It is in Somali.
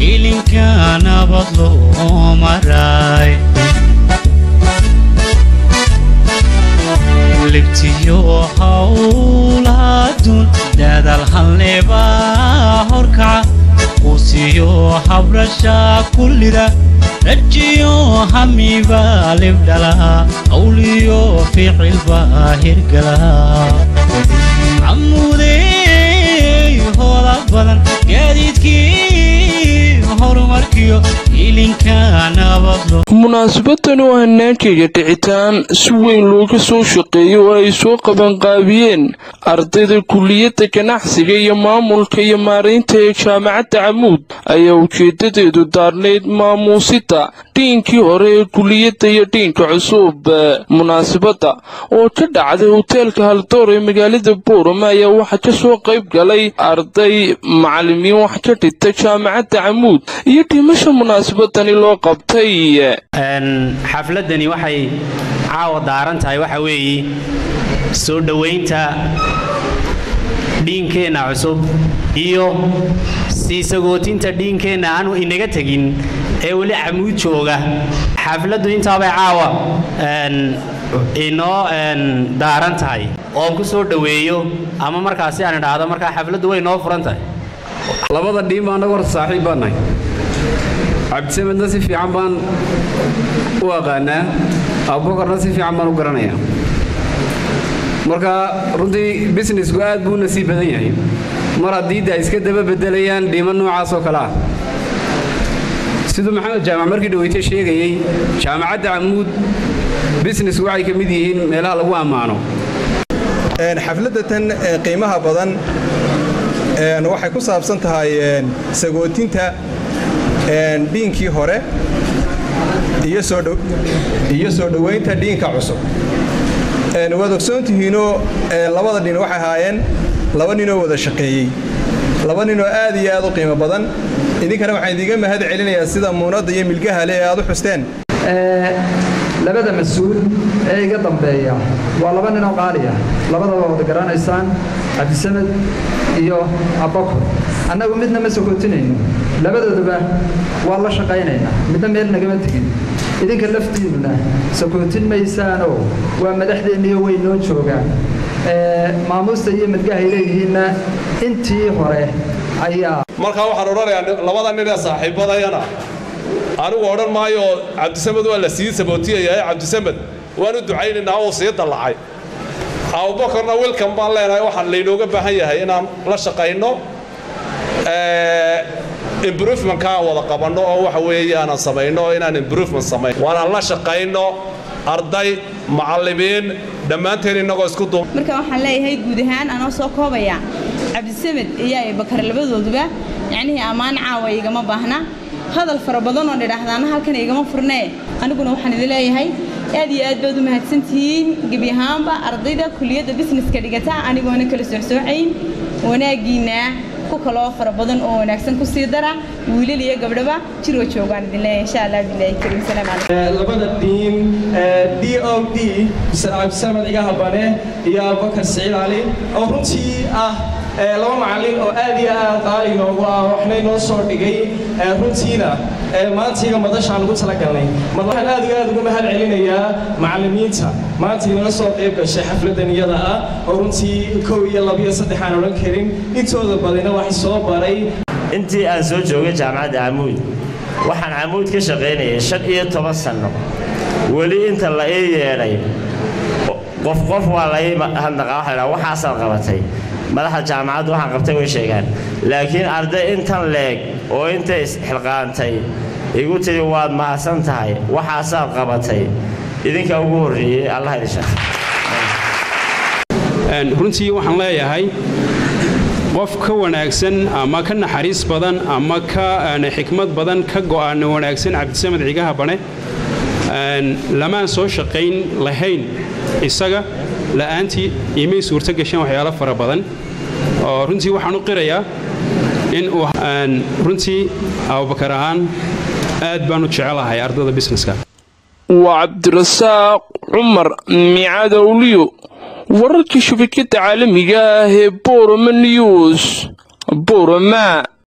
ilinka nabad loo maray libtiyo hawlaadun dadaal halneba horkaca quusiyo habrasha kullida rajiyo hamiba libdhala qawliyo ficilba hirgala camudey hoola badan gaadiidkii horumarkiyo ilinka nabadlo munaasabadani oo hanaankeega dhicitaan si weyn looga soo shaqeeyay oo ay soo qabanqaabiyeen ardayda kuliyadda ganacsiga iyo maamulka iyo maaraynta ee jaamacadda camuud ayaa ujeedadeedu daarnayd maamuusida dhiinkii hore ee kuliyadda iyo dhiinka cusub munaasabadda oo ka dhacday hoteelka haldoor ee magaalada boorama ayaa waxaa ka soo qayb galay arday macalimiin wax ka dhigta jaamacadda camuud iyo dhimasha munaasabadani loo qabtay xafladani waxay caawa daaran tahay waxa weeye soo dhowaynta dhiinkeenna cusub iyo sii sagootinta dhiinkeenna aanu inaga tegin ee weli camuud jooga xafladdu intaabay caawa inoo daaran tahay oon ku soo dhoweeyo ama markaasi aan idhaahdo markaa xafladdu way noo furan tahay labada dhiin baa annagu horta saaxiib baan nahay cabdisamedna si fiican baan u aqaanaa abubakarna si fiican baan u garanayaa marka runtii businessku aad buu nasiib badan yahay mar haddii de ay iska daba bedelayaan dhiimo noocaas oo kale ah siduu maxamed jaamac markii dhaweyte sheegayey jaamacadda camuud businessku waxay ka mid yihiin meelaha lagu ammaano xafladda tan qiimaha badan waxay ku saabsan tahay sagootinta dhiinkii hore iyo soo dhowaynta dhiinka cusub waad ogsoontihiinoo labada dhin waxay ahaayeen laba ninoo wada shaqeeyey laba ninoo aad iyo aad u qiimo badan idinkana waxaan idiga mahad celinayaa sida muunadda iyo milgaha le ee aad u xusteen labada mas-uul ee iga dambeeya waa laba ninoo qaali ah labadaba wada garanaysaan cabdisamed iyo abakur annagu midna ma sokootinayno labadooduba waa la shaqaynaynaa midna meel nagama tegin idinka laftiinnuna sokootin maysaanoo waa madaxdeenniyo way noo joogaan maamuusta iyo midgahay leeyihiinna intii hore ayaa markaa waxaan odhanayaa labada nin ee saaxiibadayana anigu odhan maayo cabdisamed waa la sii sabootiyayaa cabdisamed waan u ducaynaynaa oo sii dallacay abubakarna wilkan baan leenahay waxaan laynooga baahan yahay inaan la shaqayno improvementka aan wada qabanno oo waxa weeye aanan samayno oo inaan improvement samayn waanaan la shaqayno arday macallimiin dhammaanteen innagoo isku duub marka waxaan leeyahay guud ahaan anoo soo koobaya cabdisamed iyo abubakar labadooduba yacnihii ammaan caawa igama baahna hadal fara badan oo dhidhaahdaana halkan igama furnee aniguna waxaan idin leeyahay aad iyo aad baad u mahadsantihiin gebi ahaanba ardayda kuliyadda businesska dhigata anigoona kala socsoocayn wanaaggiinna ku kaloo fara badan oo wanaagsan ku sii dara wiilal iyo gabdhaba jirwa joogaan idin leeyahay insha allah bilahi kariim salaam calaykum labada dhiin d o d cabdisamed cigaha bane iyo abubakar siciid cali oo runtii ah laba macallin oo aad iyo aad qaali noogu ah waxnay noo soo dhigay runtiina maanta iyaga madashaan ugu talagalnay waxaan aad iyo aad uga mahad celinayaa macallimiinta maanta inala soo qayb gashay xafladdan iyada ah oo runtii kow iyo laba iyo saddex aan odhan karin intooda badina wax soo baray intii aan soo joogay jaamacadda camuud waxaan camuud ka shaqaynayay shan iyo toban sanno weli inta la ii yeedhay qof qof waa la ii hadnaqa waxa dhaa waxaasaad qabatay madaxda jaamacaddu waxaan qabtay way sheegaan laakiin arday intan leeg oo intay isxilqaantay igu tiri waad mahadsan tahay waxaasaad qabatay idinka ugu horreeyey allah idin shaqe runtii waxaan leeyahay qof ka wanaagsan ama ka naxariis badan ama ka xikmad badan ka go'aan wanaagsan cabdisamed cigaha bane lamaan soo shaqayn lahayn isaga la'aantii imay suurto gasheen waxyaalo fara badan oo runtii waxaan u qirayaa in uu runtii abubakar ahaan aad baan u jecelahay ardada busineska waa cabdirasaaq cumar micadowliyo wararka shabakadda caalamiga ah ee boroma news boroma